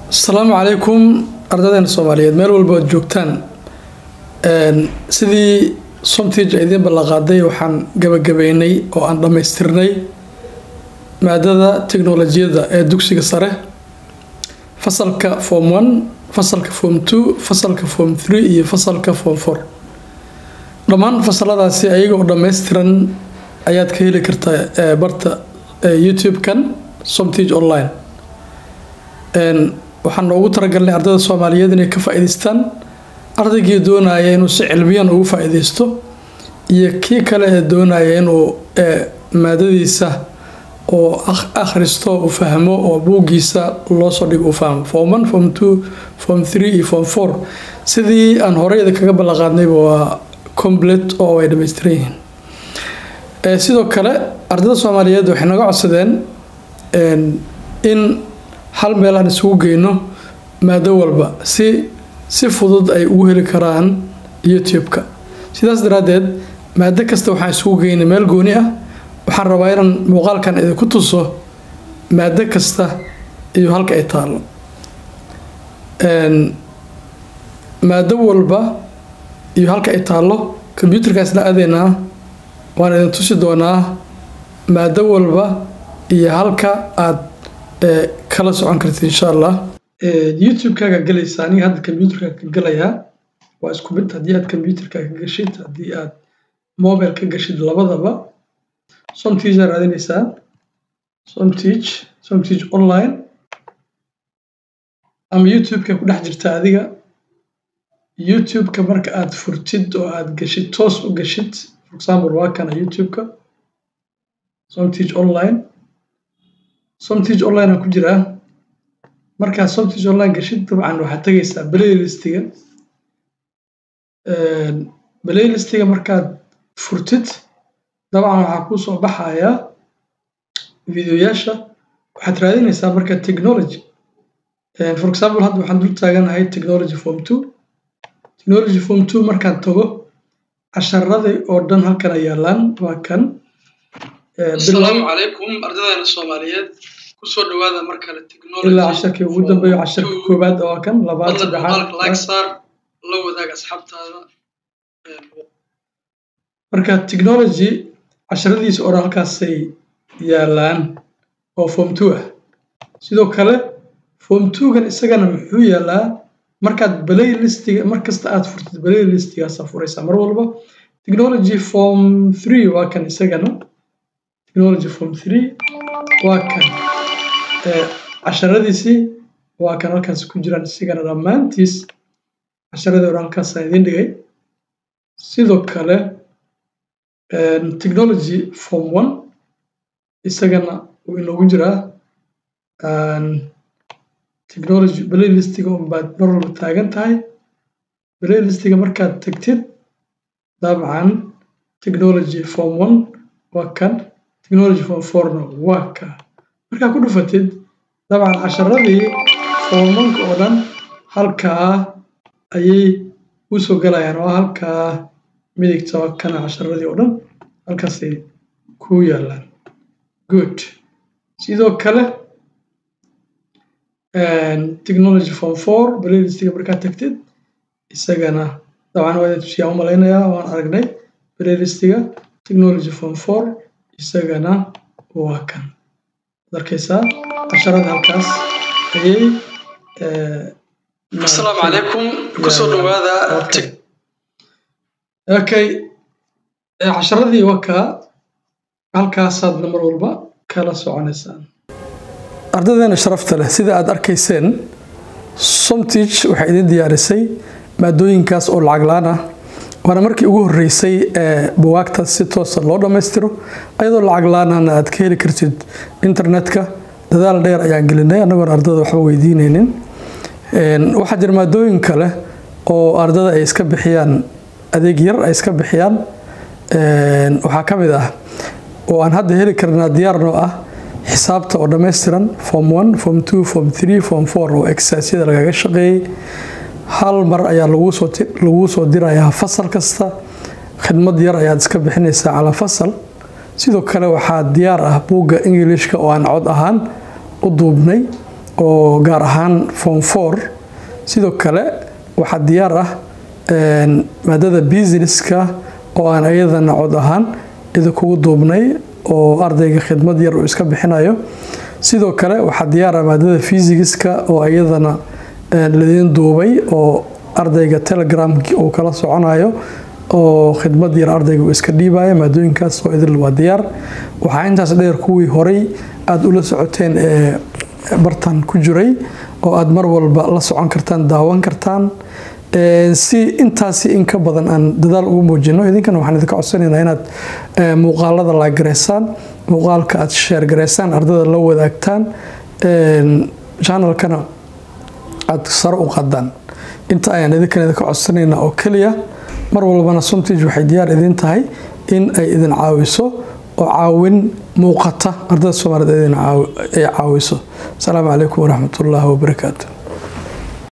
asalaamu calaykum ardadeena soomaaliyeed meel walba oad joogtaan sidii somtige idiin ballanqaaday waxaan gabagabeynay oo aan dhammaystirnay maadada teknolojiyadda ee dugsiga sare fasalka form one fasalka form two fasalka form three iyo fasalka form four dhammaan fasaladaasi ayaga oo dhammaystiran ayaad ka heli kartaa barta youtube-kan somtige online waxaan noogu talagalnay ardayda soomaaliyeed inay ka faa-iideystaan ardaygii doonaya inuu si cilmiyan ugu faa-iideysto iyo kii kale ee doonaya inuu maadadiisa oo akhristo uu fahmo oo buuggiisa loosoo dhigo uu fahmo form one form two form three iyo form four sidii aan horeyda kaga ballanqaadnayba waa complete oo ay dhammaystiran yihiin sidoo kale ardayda soomaaliyeed waxay naga codsadeen in hal meel aan isugu geyno maado walba si si fudud ay ugu heli karaan youtube-ka sidaas daraaddeed maado kasta waxaan isugu geynay meel gooni ah waxaan rabaa inaan muuqaalkan idinku tuso maado kasta iyo halka ay taallo maado walba iyo halka ay taallo combyuutarkaasna aadeynaa waan idin tusi doonaa maado walba iyo halka aad kala socon kartid insha allah youtube-kaaga galaysa aniga hadda combyuutarka ka galayaa waa isku mid haddii aad combyuutarka ka gashid haddii aad mobile ka gashid labadaba somtige aad raadinaysaa somtige somtige online ama youtube-ka ku dhex jirta adiga youtube-ka marka aad furtid oo aad gashid toos u gashid for example waa kana youtube-ka somtige online somtige online aan ku jiraa markaad somtige online gashid dabcan waxaad tegaysaa playlistiga playlistiga markaad furtid dabcan waxaa kuu soo baxayaa videoyaasha waxaad raadinaysaa marka technology for example hadda waxaan dul taaganahay technology form two technology form two markaan tago casharadii oo dhan halkan ay yaalaan waa kan asalaamu calaykum ardadeena soomaaliyeed kusoo dhawaada mar kale ilaa casharkii ugu dambeeyo casharka koowaad oo kan labaad saddexaad la wadaag asxaabtaada marka technology casharadiisa oo dhan halkaasay yaalaan oo form two ah sidoo kale form two-gan isagana muxuu yaalaa markaad playlistiga mar kasta aad furtid playlistigaasaa furaysaa mar walba technology form three waa kan isagana technology form three waa kan casharadiisii waa kan halkaas ku jiraan isigana dhammaantiis casharadii odhan halkaasaan idiin dhigay sidoo kale technology form one isagana wuu inoogu jiraa technology playlistiga unbaad mar walba taagan tahay playlistiga markaad tagtid dabcan technology form one waa kan technology form fourna waa ka markaa ku dhufatid dabcan casharadii formanka oo dhan halkaa ayay u soo galayaan oo halkaa midigta waa kana casharadii oo dhan halkaasay ku yaalaan good sidoo kale technology form four playlistiga markaad tagtid isagana dabcan waa idin tusiyaa u malaynayaa waan aragnay playlistiga technology form four isagana waa kan ad arkaysaa casharada halkaas ayay asalaamu calaykum kusoo dhawaada okay casharadii waa kaa halkaasaadna mar walba kala soconaysaan ardadeena sharafta leh sida aad arkayseen somtige waxay idin diyaarisay maadooyinkaas oo lacag la-aan ah waana markii ugu horeysay ee buwaagtaas si toosa loo dhammaystiro ayadoo lacag la-aanana aad ka heli kartid internetka dadaal dheer ayaan gelinay annagoon ardada waxba weydiinaynin waxaa jira maadooyin kale oo ardada ay iska bixiyaan adeeg yar ay iska bixiyaan waxaa ka mid ah oo aan hadda heli karnaa diyaarnoo ah xisaabta oo dhammaystiran form one form two form three form four oo exaasyada lagaga shaqeeyey hal mar ayaa laguu soo dirayaa fasal kasta khidmad yar ayaad iska bixinaysaa calaa fasal sidoo kale waxaa diyaar ah buugga ingilishka oo aan cod ahaan u duubnay oo gaar ahaan form four sidoo kale waxaa diyaar ah maadada businesska oo aan iyadana cod ahaan idinkugu duubnay oo ardayga khidmad yar uu iska bixinayo sidoo kale waxaa diyaar ah maadada fysigiska oo iyadana ladiin duubay oo ardayga telegram uu kala soconayo oo khidmad yar ardayga uu iska dhiibaya maadooyinkaas oo idil waa diyaar waxaa intaas dheer kuwii horay aada ula socoteen ee bartan ku jiray oo aada mar walba la socon kartaan daawan kartaan si intaasi in ka badan aan dadaal ugu muujino idinkana waxaan idinka codsanaynaa inaad muuqaalada laagaraysaan muuqaalka aad sheergaraysaan ardada la wadaagtaan channelkana aad sare u qadaan inta ayaan idinkan idinka codsanaynaa oo keliya mar walbana somtige waxay diyaar idin tahay in ay idin caawiso oo caawin muuqata ardada soomaaliyed ay caawiso asalaamu calaykum waraxmat ullaahi wabarakaatu